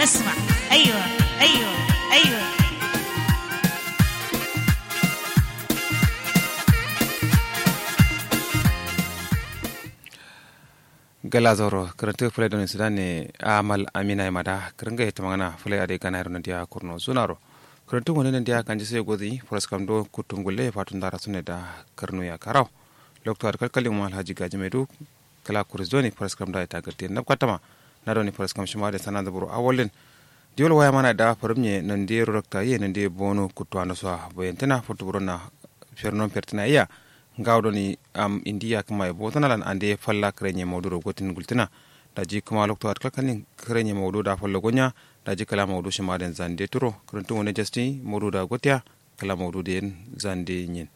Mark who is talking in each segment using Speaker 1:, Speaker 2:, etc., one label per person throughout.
Speaker 1: اسمع ايوه ايوه ايوه
Speaker 2: gala zoro karanta fulai don sudan ne amal amina mada karanga ita magana fulai ade kana irin dia kurno sunaro karanta wani nan dia kanji sai gozi foras kam do kutungulle fatun dara sunne da karno ya karau lokto kalkalin mu alhaji gaji mai du kala kuris doni foras kam da ita garte na kwatama na doni foras kam shima da sanan da buru awolin diol waya mana da farumye nan de rokta ye nan de bono kutwa na so boyentina fotu burona fernon pertina iya gawɗoni am indiya kuma e botonalan ande falla kreñe mawɗuro gotin gultina daji kuma lokto at kalkani kreñe mawɗu da falla goña daji kala mawɗu shimaden zande turo krentu wone jasti mawɗu da gotiya kala mawɗude en zande ñin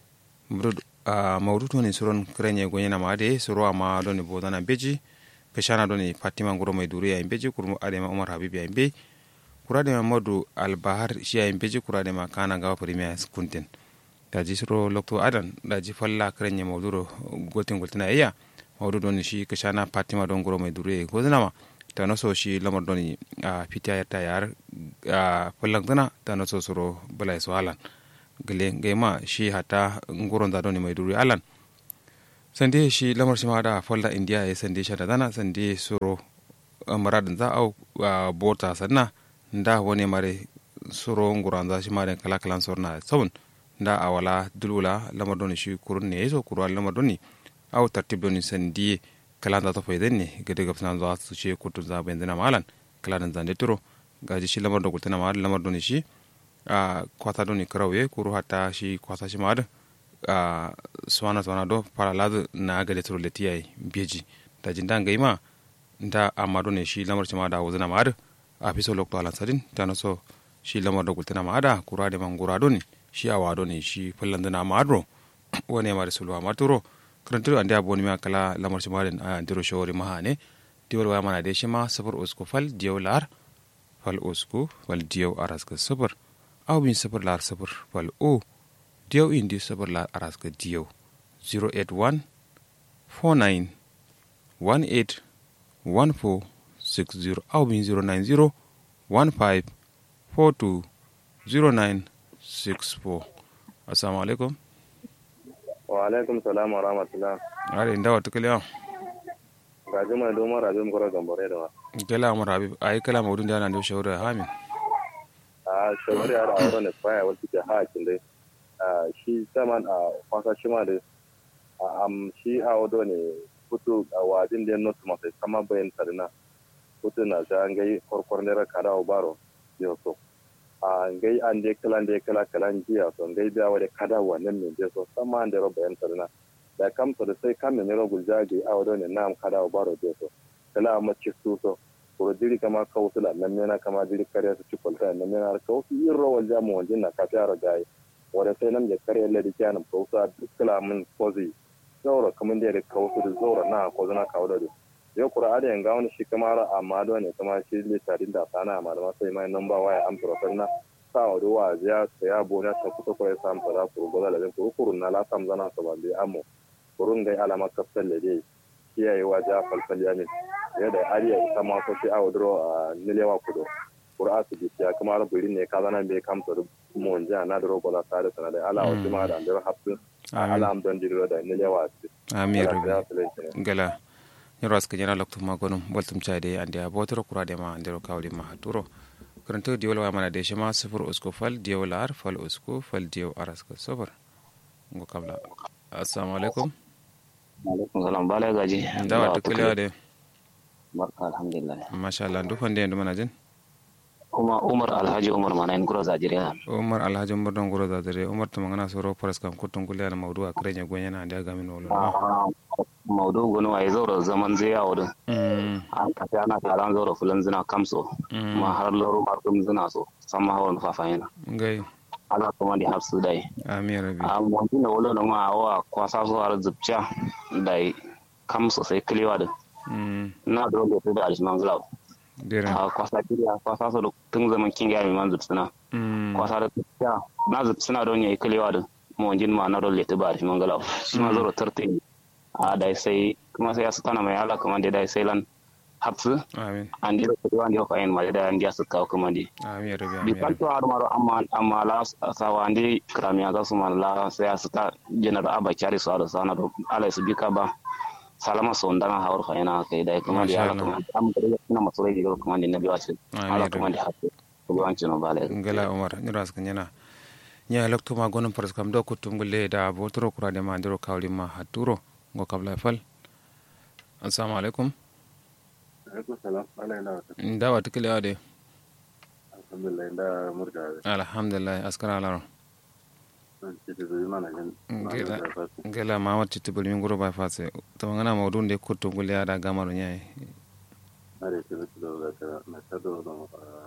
Speaker 2: mawɗu toni soron kreñe goñena made soro ama ɗoni botana beji peshana ɗoni fatima guro may duri en beji kurmo adema omar habibi en be kuradema madu albahar shiya en beji kuradema kana gawa premier kunten daji soro lokto adan daji falla krenye mawduro gotin goltina iya mawdu don shi kashana fatima don goro mai dure gozinama ta naso shi lamar doni a fitiya yarta yar a fallan dana ta naso soro bala so alan gele gema shi hata ngoron da doni mai dure alan sande shi lamar shi ma da falla india ya sande shi da dana sande soro maradin za au bota sanna nda wani mare soro ngoran za shi ma da kala kalan sorna sabun nda a wala dulula lamar doni shi kurun ne yaso kuru lamar doni aw tartib doni sandi kala da to fayden ne gade gab san zuwa su ce kutu za ben dina malan kala dan zande turo gaji shi lamar da gultana ma lamar doni shi a kwata doni karawe kuru hata shi kwata shi ma a swana swana do para ladu na gade turo letiyai beji da jinda ngai ma nda amma doni shi lamar shi ma da wuzina ma a fi so lokto alan sadin ta no so shi lamar da gultana ma da kura da man gura doni shi a wado ne shi fallandana madro wani ma da sulwa maturo karantar ande aboni ma kala lamar shi marin a andiro shawari maha ne diwal waya mana da shi ma safar usku fal diyaw lar fal usku fal diyaw araska safar aw bin safar lar safar fal o diyaw indi safar lar araska diyaw 081 49 18 14 60 aw bin 090 15 42 09 64 assalamu alaikum
Speaker 3: wa alaikum salam wa rahmatullah
Speaker 2: are inda wata kaliya
Speaker 3: gaji mai doma rabi mu kora gambare da wa
Speaker 2: kala mu rabi ai kala mu dunda nan da shawara hamin
Speaker 3: a shawara ya da auren da kwaya wata ke hakin dai shi saman a kwasa shi ma da am shi a wado ne kutu a wajin da notu masai kama bayan sarina kutu na ta an gai korkor ne kada wa baro yau so a ngai an de kala de kala kala jiya so ngai da wade kada wannan min je so sama an de ro bayan tarna da kam to da sai kam ne ro gulja ge a wado ne nam kada wa baro je so kala ma ci su so ko diri kama kawsula nan ne na kama diri kare su ci kolta nan ne na kawsu yin ro wal jamu wajin na ka fara gai wada sai nan je kare le di kana kawsa kala mun kozi zaura kaman da kawsu da zaura na ko zana kawo da yau kura da yanga wani shi kamar amma da ne kuma shi litarin da sana amma da sai mai namba waya am profil na sa wa duwa ya ya bona ta kusa ko ya sam fara kuru goza da kuru kuru na la sam zana so bande amo kurun gai alama kafsal le dai shi yayi waja falfal yamin ya da ariya ita ma so shi a wadro a nilewa kudo kura su bi ya kamar buri ne ka zana be kam to mo nja na dro gola tare sana da ala wa ma da ndero hapsu ala am don diro da nilewa
Speaker 2: amin gala yoro aska jana lokto ma gonum boltum caade ande a botoro kurade ma andero kawli ma turo karanto diwol wa mana de shema sifur usko fal diwol ar fal usko fal diw araska sofar ngo kabla assalamu alaikum
Speaker 4: alaikum salam bala gaji
Speaker 2: ndawa tukule de
Speaker 4: barka alhamdulillah
Speaker 2: masha Allah ndu fande ndu mana jin
Speaker 4: kuma umar alhaji umar mana en guro zajire
Speaker 2: umar alhaji umar don guro zajire umar to mangana soro paras kam kutun kulle na mawdu a krenya gonya na ande gamin wolo
Speaker 4: maudu gono ay zoro zaman zai yawo din an tafi ana taron zoro fulan zina kamso ma har loro mar dum zina so sama hawan fafayina
Speaker 2: ngai
Speaker 4: ala kuma di hafsu dai
Speaker 2: amin rabbi
Speaker 4: a monti na wolo da ma awa kwasa so har zubcha dai kamso sai kliwa din na dole to da alisman zulaw a kwasa kiriya kwasa so tun zaman kin ya mi man zubsuna kwasa da zubcha na zubsuna don yayi kliwa din mo jin ma na dole to ba alisman galaw shi ma zoro tarte a dai sai kuma sai ya su tana mai ala kuma dai dai sai lan hatsu
Speaker 2: amin
Speaker 4: andi ko do andi ko en mari da andi asu kaw kuma di
Speaker 2: amin ya rabi
Speaker 4: di
Speaker 2: amin ya
Speaker 4: kanto
Speaker 2: rabi
Speaker 4: har maro amma amma la sawa andi kramiya ga su man la sai asu ta jenar aba kyari su da sana do ala su bika ba salama so ndana hawar fa ina kai dai kuma di ala
Speaker 2: Masha
Speaker 4: kuma am da ina masore di kuma di nabi wasu
Speaker 2: Amin,
Speaker 4: ala
Speaker 2: ya
Speaker 4: kuma di hatsu ko wanci no bale
Speaker 2: ngala umar ni ras kanyana nya lokto ma gonon paras kam do kutum gulle da botoro kura de ma ndiro kawli ma haturo ngo kabla fal assalamu alaikum
Speaker 3: alaikum salam ala ina wata
Speaker 2: ndawa tikile ade
Speaker 3: alhamdulillah da murga
Speaker 2: alhamdulillah askara alaro
Speaker 3: da ce da zai mana jin
Speaker 2: ngela ngela ma wati tibul min guro ba fase to ngana mawdun de kutum gulle ada gamaro nyai
Speaker 3: na da ce da da ta na ta do no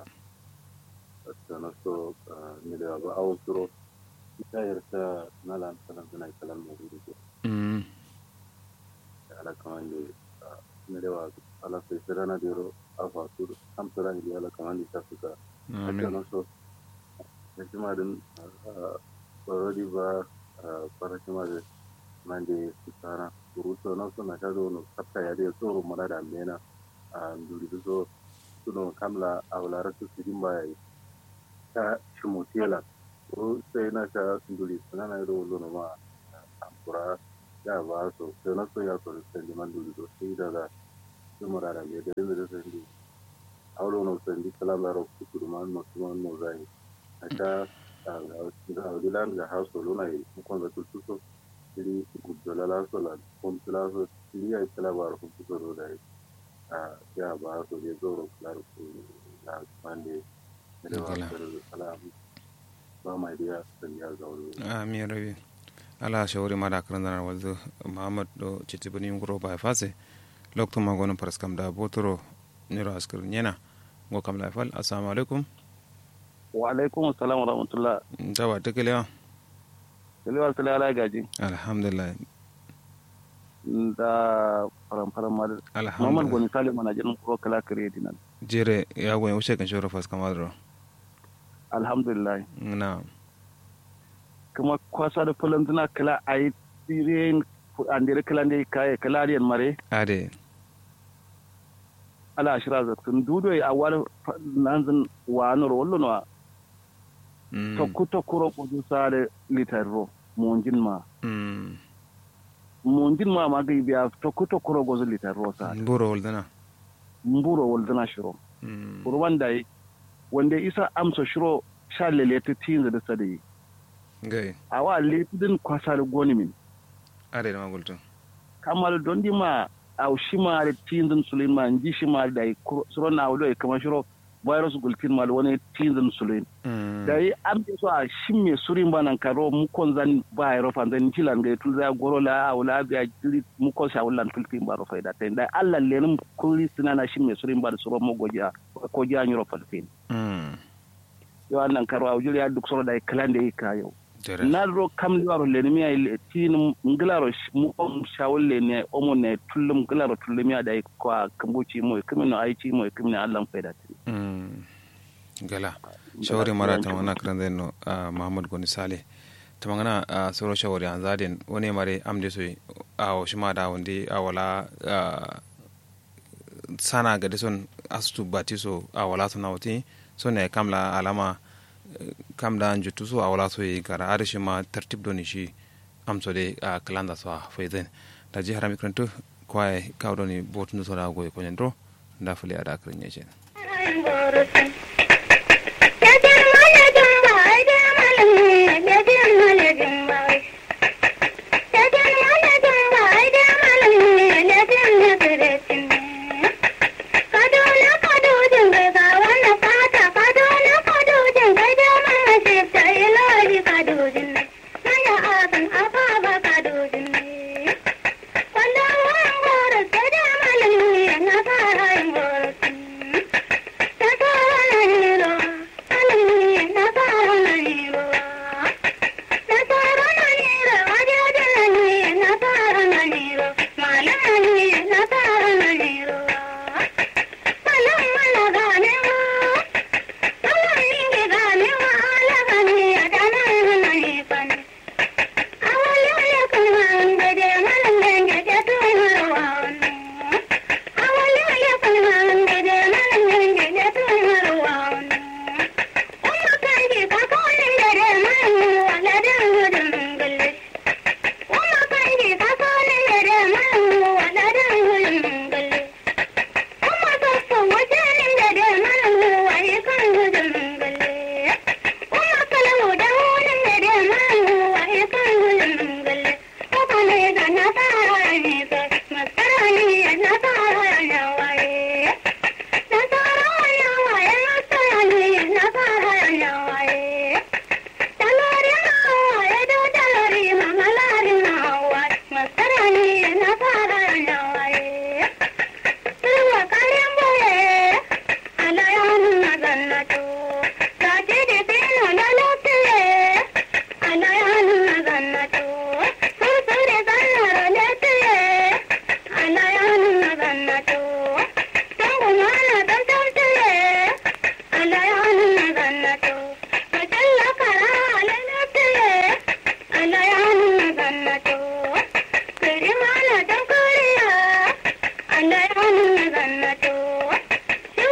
Speaker 3: a na so ni da ba awu suro ta yarta na lan sanan suna kalan mu gudu
Speaker 2: mm
Speaker 3: ala kaman de ni da wa ala sai sirana da ro afa su am sirana da ala kaman da ta suka
Speaker 2: amin
Speaker 3: na so da kuma din already ba fara kuma da man da su tsara ruso na so na tazo no kapta ya da so mu da mena a duri so suno kamla a wala rasu su din baya ta shimotela ko sai na ta duri sana na ro lo no ma ampura ya ba so sai na so ya so sai man duri so sai daga su mu da me da da sai di aulo no sai di kala la ro ku du man no su no zai aka ga dilan ga hausa luna yi mukon ga tutuso iri guddola la so la kontula so iri ay kala bar ko tuso da yi a ya ba so ye zoro klar ko la mande da wa
Speaker 2: Gala.
Speaker 3: salam ba mai dia san ya zauro
Speaker 2: amin ya rabi ala shawari ma da karan zanar wanzu muhammad do citi bani nguro ba fase lokto ma gonon paras kam da botoro niro askar nyena ngo kam la fal assalamu alaikum
Speaker 5: wa alaikum assalam wa rahmatullah
Speaker 2: ndawa tikile wa
Speaker 5: dalilin sala ala gaji
Speaker 2: alhamdulillah
Speaker 5: da faran faran ma Muhammad
Speaker 2: alhamdulillah
Speaker 5: Goni Salim na jin kuro kala kare dinan
Speaker 2: jere ya goyen wuce kan shoro fas kamadro
Speaker 5: alhamdulillah
Speaker 2: na
Speaker 5: kuma kwasa da fulan zina kala ayi tirin andere kala ne kai kala riyan mare
Speaker 2: ade
Speaker 5: ala ashira zaktun dudo ya awal nanzin wa nur wallo no
Speaker 2: Mm,
Speaker 5: to kuto kuro kudu sare litarro monjin ma
Speaker 2: mm.
Speaker 5: monjin ma ma ga biya to kuto kuro gozo litarro sa
Speaker 2: buro woldana
Speaker 5: mburo wal dana shiro
Speaker 2: Mm,
Speaker 5: wanda yi wanda isa amsa shiro sha lele ta tinza da sadi
Speaker 2: gai
Speaker 5: awa letidin kwasar goni min
Speaker 2: ade da magultun
Speaker 5: kamal don di ma au shima da tinzin suleiman ji shima da yi suro na wudo ya kama shiro virus gultin mal wani tinzin sulein
Speaker 2: Mm,
Speaker 5: da yi an bi so a shimme surin ba nan karo mu kon zan ba ya rofa zan jilan ga tul za goro la awla ga jili mu kon sha wallan tultin ba rofa da tai da Allah lenin kulli sinana shimme surin ba da suro mo goja ko ja ni rofa tin
Speaker 2: mm.
Speaker 5: yo annan karo a juli ya duk soro da kalan da yi kayo
Speaker 2: jere
Speaker 5: nalro kam liwaro le mi ay tin nglaro mu om shawle ne omo ne tullum nglaro tullum ya dai ko kambuci mo kimino ay ci mo kimino Allah faida ti
Speaker 2: Mm. gala shawari mara ta wana karan zai no a muhammad goni sale ta magana a sauran shawari an zadin wani mare amde so a wasu ma da wande a wala a, sana ga da son asutu bati so a wala suna wati so ne kamla alama eh, kam da jutu so a wala so yi gara arishi ma tartib doni shi amso de a kalanda so a faizin da ji harami karantu kwaye kawo doni botun so da goyi kwanyen dro da fili a da akirin yashin
Speaker 6: Thank you. jannatu